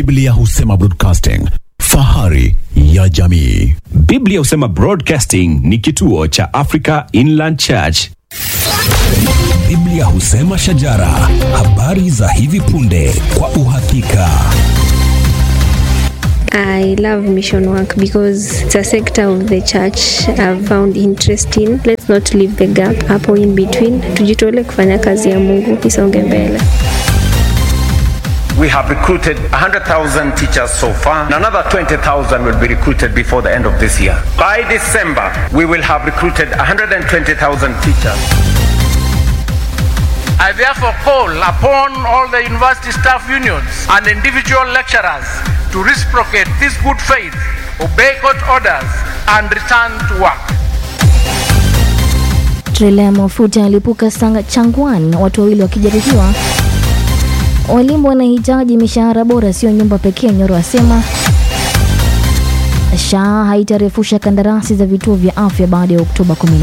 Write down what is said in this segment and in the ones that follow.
Biblia husema broadcasting, fahari ya jamii. Biblia husema Broadcasting ni kituo cha Africa Inland Church. Biblia husema shajara, habari za hivi punde kwa uhakika. I love mission work because it's a sector of the church I've found interesting. Let's not leave the gap hapo in between. Tujitole kufanya kazi ya Mungu isonge mbele. We have recruited 100,000 teachers so far, and another 20,000 will be recruited before the end of this year. By December, we will have recruited 120,000 teachers. I therefore call upon all the university staff unions and individual lecturers to reciprocate this good faith, obey court orders, and return to work. Trela ya mafuta yalipuka Sanga Changwan, watu wawili wakijeruhiwa. Walimu wanahitaji mishahara bora, sio nyumba pekee, Nyoro asema. SHA haitarefusha kandarasi za vituo vya afya baada ya Oktoba 14.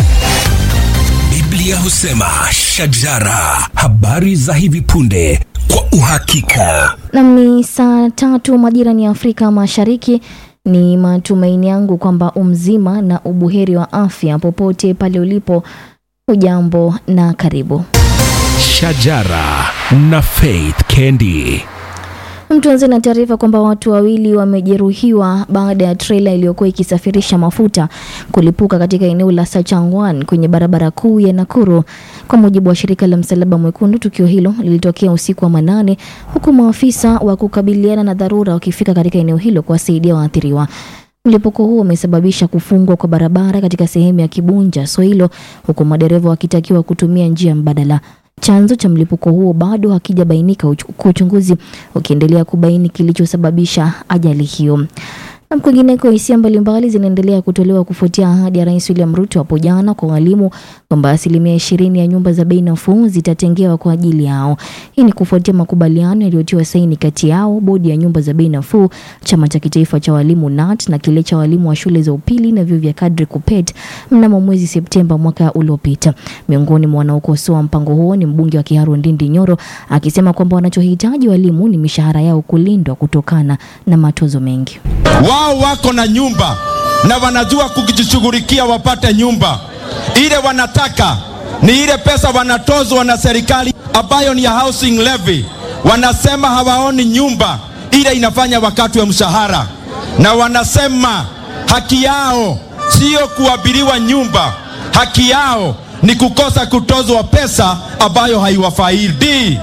Biblia husema shajara, habari za hivi punde kwa uhakika. Nam ni saa tatu majira ni Afrika Mashariki. Ni matumaini yangu kwamba umzima na ubuheri wa afya popote pale ulipo. Ujambo na karibu. Shajara na Faith Kendi. Mtuanze na taarifa kwamba watu wawili wamejeruhiwa baada ya trela iliyokuwa ikisafirisha mafuta kulipuka katika eneo la Sachangwan kwenye barabara kuu ya Nakuru. Kwa mujibu wa shirika la Msalaba Mwekundu, tukio hilo lilitokea usiku wa manane, huku maafisa wa kukabiliana na dharura wakifika katika eneo hilo kuwasaidia waathiriwa. Mlipuko huo umesababisha kufungwa kwa barabara katika sehemu ya Kibunja Soilo, huku madereva wakitakiwa kutumia njia mbadala. Chanzo cha mlipuko huo bado hakijabainika, huku uchunguzi ukiendelea kubaini kilichosababisha ajali hiyo. Na kwingineko, hisia mbalimbali zinaendelea kutolewa kufuatia ahadi ya Rais William Ruto hapo jana kwa walimu kwamba asilimia ishirini ya nyumba za bei nafuu zitatengewa kwa ajili yao. Hii ni kufuatia makubaliano yaliyotiwa saini kati yao, bodi ya nyumba za bei nafuu, chama cha kitaifa cha walimu NAT na kile cha walimu wa shule za upili na vyuo vya kadri KUPPET mnamo mwezi Septemba mwaka uliopita. Miongoni mwa wanaokosoa mpango huo ni mbunge wa Kiharu Ndindi Nyoro akisema kwamba wanachohitaji walimu ni mishahara yao kulindwa kutokana na matozo mengi. Wao wako na nyumba na wanajua kujishughulikia wapate nyumba. Ile wanataka ni ile pesa wanatozwa na serikali ambayo ni ya housing levy. Wanasema hawaoni nyumba ile inafanya wakati wa mshahara, na wanasema haki yao sio kuabiliwa nyumba, haki yao ni kukosa kutozwa pesa ambayo haiwafaidi.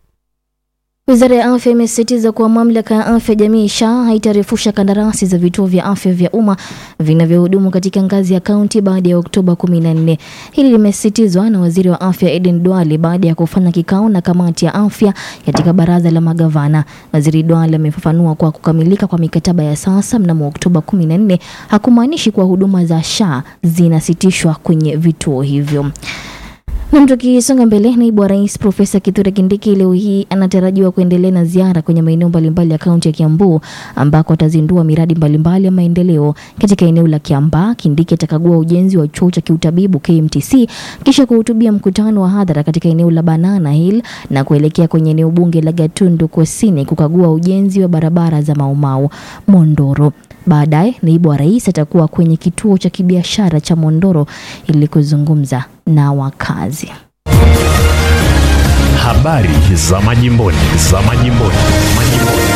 Wizara ya afya imesisitiza kuwa mamlaka ya afya jamii SHA haitarefusha kandarasi za vituo vya afya vya umma vinavyohudumu katika ngazi ya kaunti baada ya Oktoba 14. Hili limesisitizwa na waziri wa afya Eden Duale baada ya kufanya kikao na kamati ya afya katika baraza la magavana. Waziri Duale amefafanua kuwa kukamilika kwa mikataba ya sasa mnamo Oktoba 14 hakumaanishi kuwa huduma za SHA zinasitishwa kwenye vituo hivyo. Na tukisonga mbele, naibu wa rais Profesa Kithure Kindiki leo hii anatarajiwa kuendelea na ziara kwenye maeneo mbalimbali ya kaunti ya Kiambu ambako atazindua miradi mbalimbali ya maendeleo. Katika eneo la Kiambaa, Kindiki atakagua ujenzi wa chuo cha kiutabibu KMTC kisha kuhutubia mkutano wa hadhara katika eneo la Banana Hill na kuelekea kwenye eneo bunge la Gatundu Kusini kukagua ujenzi wa barabara za Maumau Mondoro. Baadaye naibu wa rais atakuwa kwenye kituo cha kibiashara cha Mondoro ili kuzungumza na wakazi. Habari za majimboni, za majimboni, majimboni.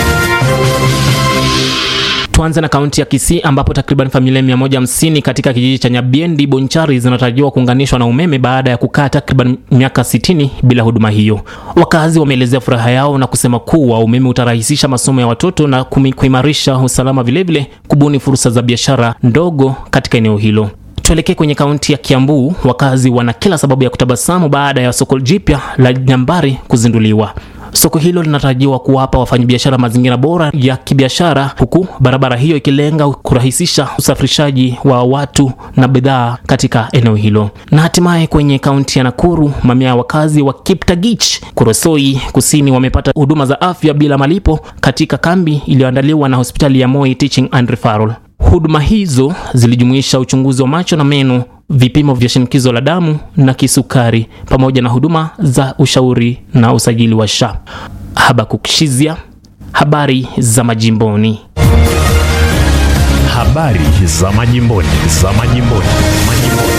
Tuanze na kaunti ya Kisii ambapo takriban familia 150 katika kijiji cha Nyabiendi Bonchari zinatarajiwa kuunganishwa na umeme baada ya kukaa takriban miaka 60 bila huduma hiyo. Wakazi wameelezea furaha yao na kusema kuwa umeme utarahisisha masomo ya watoto na kuimarisha usalama, vilevile kubuni fursa za biashara ndogo katika eneo hilo. Tuelekee kwenye kaunti ya Kiambu. Wakazi wana kila sababu ya kutabasamu baada ya soko jipya la Nyambari kuzinduliwa. Soko hilo linatarajiwa kuwapa wafanyabiashara mazingira bora ya kibiashara, huku barabara hiyo ikilenga kurahisisha usafirishaji wa watu na bidhaa katika eneo hilo. Na hatimaye kwenye kaunti ya Nakuru, mamia ya wakazi wa Kiptagich, Kurosoi Kusini wamepata huduma za afya bila malipo katika kambi iliyoandaliwa na hospitali ya Moi Teaching and Referral. Huduma hizo zilijumuisha uchunguzi wa macho na meno, vipimo vya shinikizo la damu na kisukari, pamoja na huduma za ushauri na usajili wa SHA. Habakuk Shizia, habari za majimboni. Habari za majimboni, za majimboni, majimboni.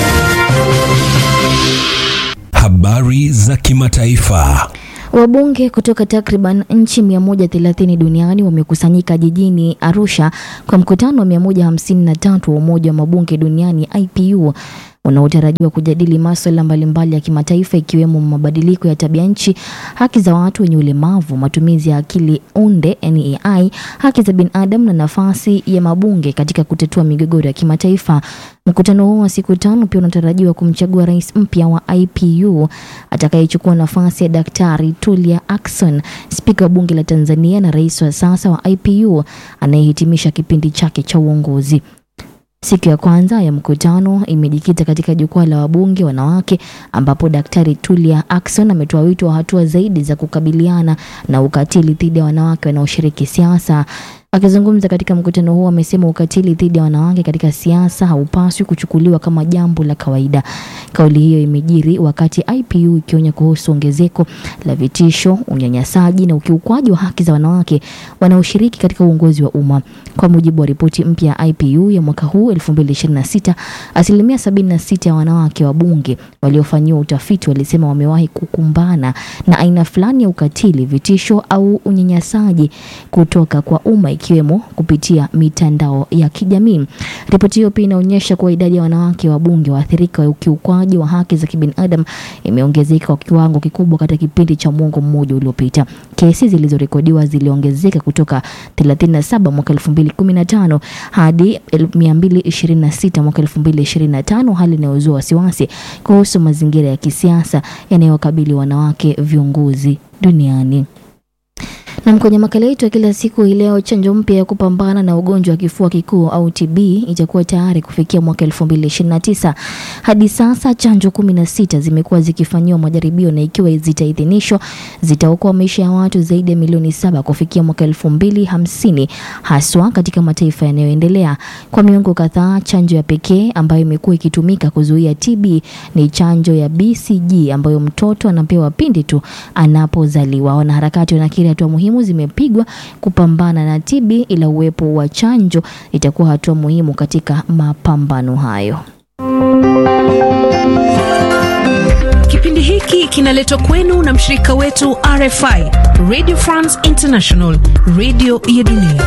Habari za kimataifa. Wabunge kutoka takriban nchi 130 duniani wamekusanyika jijini Arusha kwa mkutano wa 153 wa Umoja wa Mabunge Duniani IPU unaotarajiwa kujadili masuala mbalimbali ya kimataifa ikiwemo mabadiliko ya tabia nchi, haki za watu wenye ulemavu, matumizi ya akili unde NAI, haki za binadamu na nafasi ya mabunge katika kutatua migogoro ya kimataifa. Mkutano huo wa siku tano pia unatarajiwa kumchagua rais mpya wa IPU atakayechukua nafasi ya Daktari Tulia Ackson, spika wa bunge la Tanzania na rais wa sasa wa IPU anayehitimisha kipindi chake cha uongozi. Siku ya kwanza ya mkutano imejikita katika jukwaa la wabunge wanawake, ambapo Daktari Tulia Ackson ametoa wito wa hatua zaidi za kukabiliana na ukatili dhidi ya wanawake wanaoshiriki siasa. Akizungumza katika mkutano huo, amesema ukatili dhidi ya wanawake katika siasa haupaswi kuchukuliwa kama jambo la kawaida. Kauli hiyo imejiri wakati IPU ikionya kuhusu ongezeko la vitisho, unyanyasaji na ukiukwaji wa haki za wanawake wanaoshiriki katika uongozi wa umma. Kwa mujibu wa ripoti mpya ya IPU ya mwaka huu 2026, asilimia 76 ya wanawake wa bunge waliofanyiwa utafiti walisema wamewahi kukumbana na aina fulani ya ukatili, vitisho au unyanyasaji kutoka kwa umma ikiwemo kupitia mitandao ya kijamii. Ripoti hiyo pia inaonyesha kuwa idadi ya wanawake wabunge waathirika wa ukiukwaji wa haki za kibinadamu imeongezeka kwa kiwango kikubwa katika kipindi cha mwongo mmoja uliopita. Kesi zilizorekodiwa ziliongezeka kutoka 37 mwaka 2015 hadi 226 mwaka 2025, hali inayozua wasiwasi kuhusu mazingira ya kisiasa yanayowakabili wanawake viongozi duniani. Na kwenye makala yetu ya kila siku hii leo, chanjo mpya ya kupambana na ugonjwa wa kifua kikuu au TB itakuwa tayari kufikia mwaka 2029. Hadi sasa chanjo 16 zimekuwa zikifanyiwa majaribio na ikiwa zitaidhinishwa zitaokoa maisha ya watu zaidi ya milioni saba kufikia mwaka 2050 haswa katika mataifa yanayoendelea. Kwa miongo kadhaa, chanjo ya pekee ambayo imekuwa ikitumika kuzuia TB ni chanjo ya BCG ambayo mtoto anapewa pindi tu anapozaliwa. Wanaharakati wanakiri hatua muhimu zimepigwa kupambana na TB, ila uwepo wa chanjo itakuwa hatua muhimu katika mapambano hayo. Kipindi hiki kinaletwa kwenu na mshirika wetu RFI, Radio France International, radio ya dunia.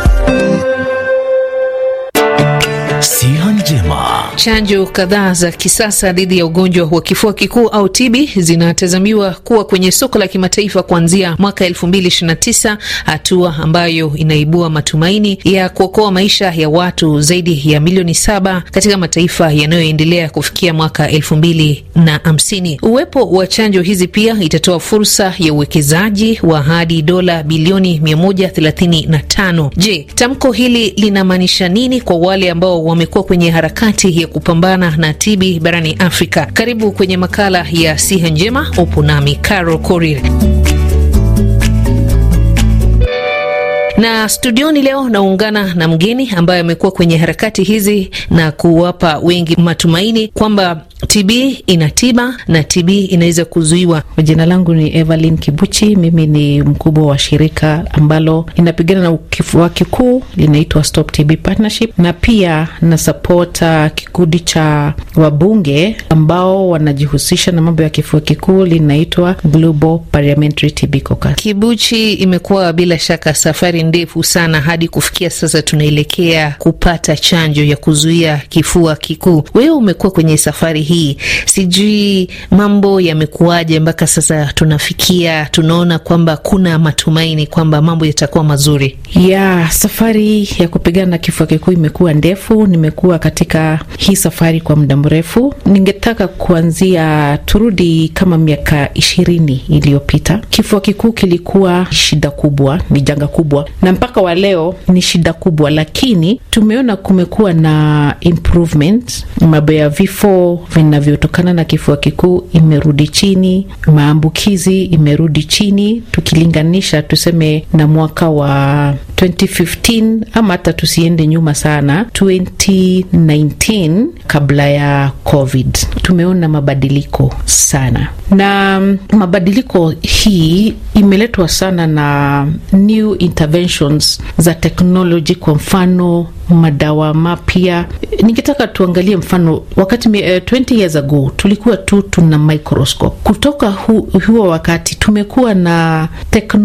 Siha njema. Chanjo kadhaa za kisasa dhidi ya ugonjwa wa kifua kikuu au TB zinatazamiwa kuwa kwenye soko la kimataifa kuanzia mwaka 2029, hatua ambayo inaibua matumaini ya kuokoa maisha ya watu zaidi ya milioni saba katika mataifa yanayoendelea kufikia mwaka 2050. Uwepo wa chanjo hizi pia itatoa fursa ya uwekezaji wa hadi dola bilioni 135. Je, tamko hili linamaanisha nini kwa wale ambao wamekuwa kwenye harakati ya kupambana na TB barani Afrika? Karibu kwenye makala ya Siha Njema. Upo nami Carol Korir na studioni leo naungana na mgeni ambaye amekuwa kwenye harakati hizi na kuwapa wengi matumaini kwamba TB ina tiba na TB inaweza kuzuiwa. Jina langu ni Evelyn Kibuchi. Mimi ni mkubwa wa shirika ambalo linapigana na kifua kikuu linaitwa Stop TB Partnership, na pia nasapota kikundi cha wabunge ambao wanajihusisha na mambo ya kifua kikuu linaitwa Global Parliamentary TB Caucus. Kibuchi, imekuwa bila shaka safari ndefu sana hadi kufikia sasa tunaelekea kupata chanjo ya kuzuia kifua kikuu. Wewe umekuwa kwenye safari hii, sijui mambo yamekuwaje mpaka sasa tunafikia, tunaona kwamba kuna matumaini kwamba mambo yatakuwa mazuri? Ya safari ya kupigana na kifua kikuu imekuwa ndefu. Nimekuwa katika hii safari kwa muda mrefu. Ningetaka kuanzia, turudi kama miaka ishirini iliyopita. Kifua kikuu kilikuwa shida kubwa, ni janga kubwa, na mpaka wa leo ni shida kubwa, lakini tumeona kumekuwa na improvement. Mambo ya vifo vinavyotokana na kifua kikuu imerudi chini, maambukizi imerudi chini, tukilinganisha tuseme na mwaka wa 2015 ama hata tusiende nyuma sana 2019 kabla ya COVID, tumeona mabadiliko sana, na mabadiliko hii imeletwa sana na new interventions za technology, kwa mfano madawa mapya. Ningetaka tuangalie mfano wakati uh, 20 years ago tulikuwa tu tuna microscope. Kutoka hu, huo wakati tumekuwa na teknolojia